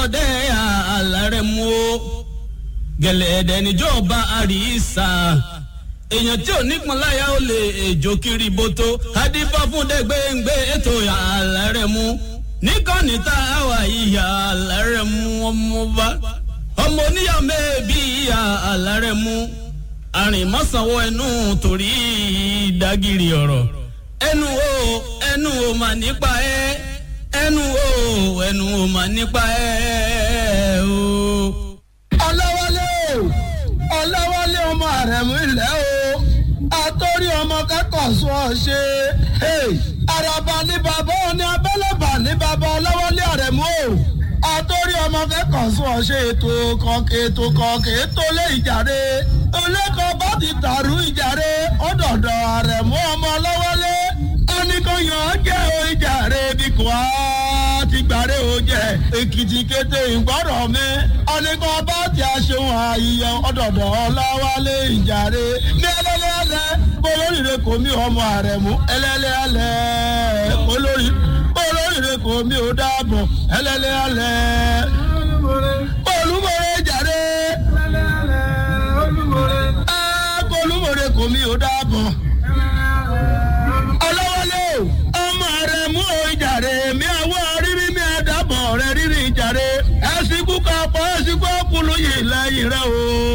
ọdẹ àlàrẹ mú o gẹ̀lẹ́dẹ̀ níjọba àríṣà èèyàn tí ò nípọn láyà ó lè èjò kiri boto adífá fún dẹgbẹ́ngbẹ́ ètò àlàrẹ mú níkànnì tá a wà ìyá àlàrẹ mú ọmọ bá ọmọ oníyà mẹ́ẹ̀bí ìyá àlàrẹ mú àrìnmọ́sánwó ẹnu torí ìdágìrì ọ̀rọ̀ ẹnu o ẹnu o mà nípa ẹ ẹnu o ẹnu o mà nípa ẹ o. ọlọ́wọ́lé o ọlọ́wọ́lé ọmọ àrẹ̀mú ilẹ̀ o àtọ́rí ọmọ kẹ́kọ̀ọ́ sọ ọ ṣe àràbà ní bàbá òní abẹ́lẹ́bà ní bàbá ọlọ́wọ́lé àrẹ̀mú o àtọ́rí ọmọ kẹ́kọ̀ọ́ sọ ọ ṣe ètò kọ̀ọ̀kẹ́ ètò kọ̀ọ̀kẹ́ ètò lé ìjàre olẹ́kọ̀ọ́ bá ti tàrú ìjàre ọ̀dọ̀dọ̀ àrẹ̀mú ọmọ ọlọ́wọ́lé oníkóyàn jẹ́ o ìjàre bí kò á ti gbàre o jẹ èkìtì kété ìgbọ́rọ̀ mi ọ̀nìkan bá ti aṣeun àyíyàn ọ̀dọ̀dọ̀ ọláwálé ìjàre ní ẹlẹ́lẹ́lẹ́ olóríire kò mí ọmọ àrẹ̀mú ẹlẹ́lẹ́lẹ́ olórí olóríire kò mí ò dáàbọ̀ ẹlẹ́lẹ́lẹ́ olúmọ̀rẹ́ ìjàre olúmọ̀rẹ́ kò mí ò dáàbọ̀ ọlọ́wọ́lé ọmọ rẹ̀ mú o ìjàre mi àwọ̀ rírí mi àdàbọ̀ rẹ̀ rírí ìjàre ẹ̀sìnkú kan pọ̀ ẹ̀sìnkú ọkùnrin yìí lẹ́yìn rẹ̀ o.